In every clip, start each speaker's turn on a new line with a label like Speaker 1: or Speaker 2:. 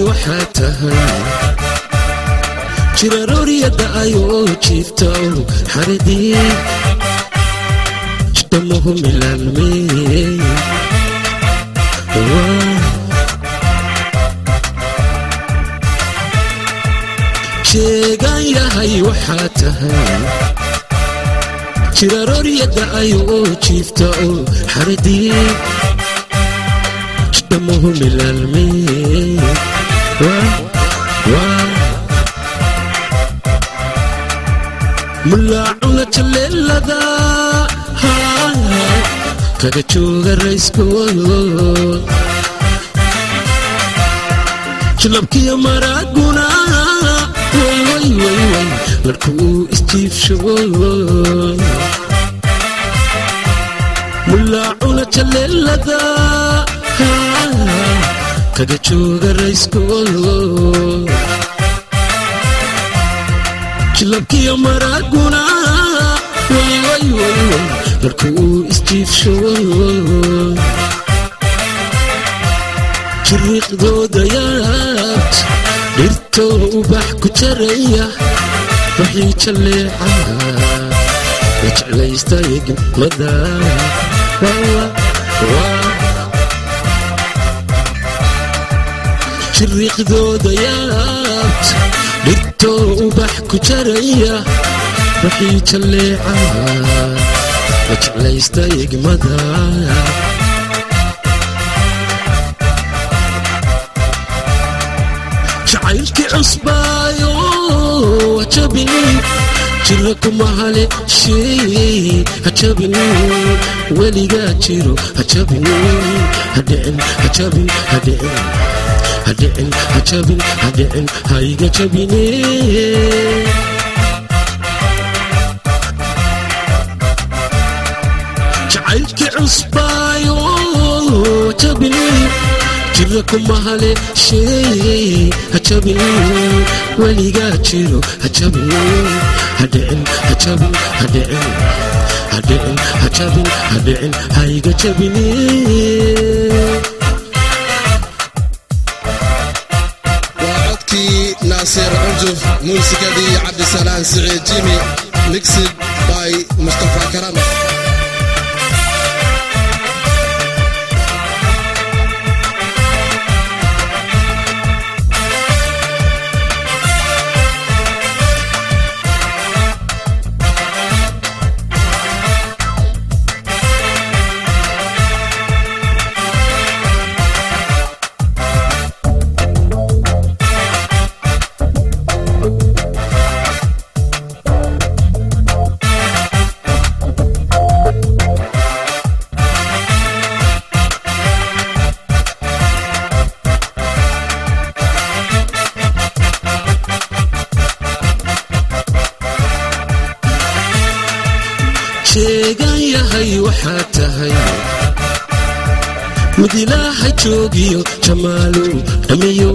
Speaker 1: waxaa tahay jirarooriyadda ayoo jiifta xaridii jidhamuhu milaalmee sheegaan yahay waxaa tahay jirarooriyadda ayoo jiifta oo xaridii jidhamuhu milaalmee mulaacuna jaleelada kaga jooga rayskoodo jilabkiyo maraaguna wwwway larku uu isjiifsho mulaacuna jaleelada kaga jooga rayskoodo jilabkiyo maraaguna wwwway larku uu isjiifsho jiriiqdooda yaabt dhirtoo ubax ku jaraya waxii jalleeca la jeclaystay gimada jiriiqdooda yaabt dhirtoo ubax ku jaraya waxii jalleeca la jeclaystay gimada jacaylkii cusbaayo hajabin jira kuma hale shey hajabin weligaa jiro hajabin hadhicin hajabin hadhicin hadhicin hajabin hadhicin haiga jabine jacaylkii cusbaayo hajabin jira kuma hale shey hajabin weligaa jiro hajabin hadhicin hajabin hadhicin hadhicin hajabin hadhicin haiga jabine
Speaker 2: waa codkii naasir cunjuf muusikadii cabdisalaan siciid jimi mixid by mustafa karama
Speaker 1: sheegan yahay waxaa tahay mid ilaaha joogiyo jamaalu dhamiyo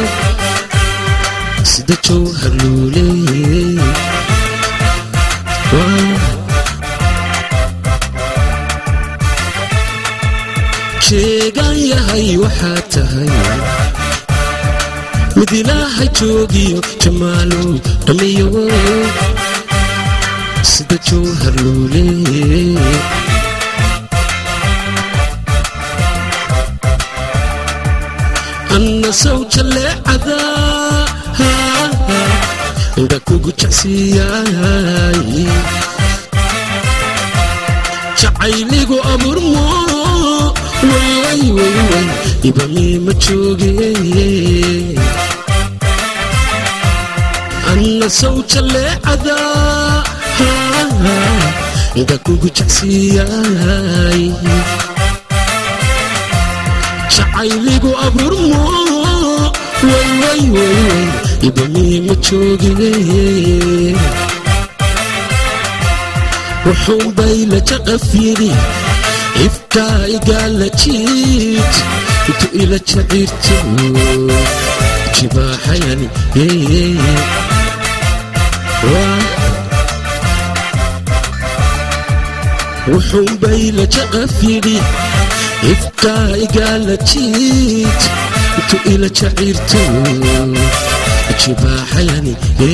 Speaker 1: sida jowhar luuleeye sheegan yahay waxaa tahay mid ilaaha joogiyo jamaalu dhamiyo sida jowhar luuleeye anna sow jalleecada indha kugu jecsiiyaay jacayligu abuurmo wwwway ibamiima jooge anna sow jalleecada indha kugu jecsiiyaay jacayligu abuurmo wwwway ibamiima jooge wuxuunbay la jaqafyiri ifkaa igaala jiid intu ila jaciirto jibaaxayani wuxuunbay la jaqafyiri ifkaa igaala jiid intu ila jaciirto jibaaxayani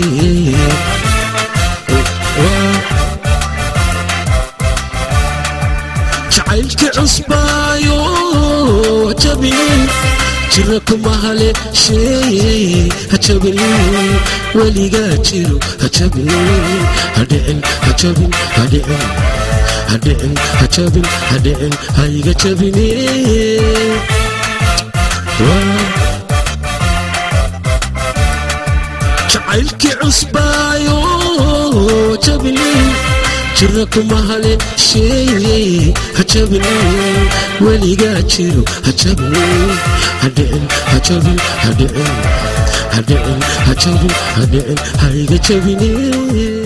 Speaker 1: jacaylki cusbaayo jabin jira kuma hale sheeye hajabin weligaa jiro hajabin hadhicin hajabin hadhicin hadhicin hajabin hadhicin haiga jabine jacaylkii cusbaayo jabin jira kuma hale sheeye hajabin weligaa jiro hajabin hadhicin hajabin hadhicin hadhicin hajabin hadhicin haiga jabine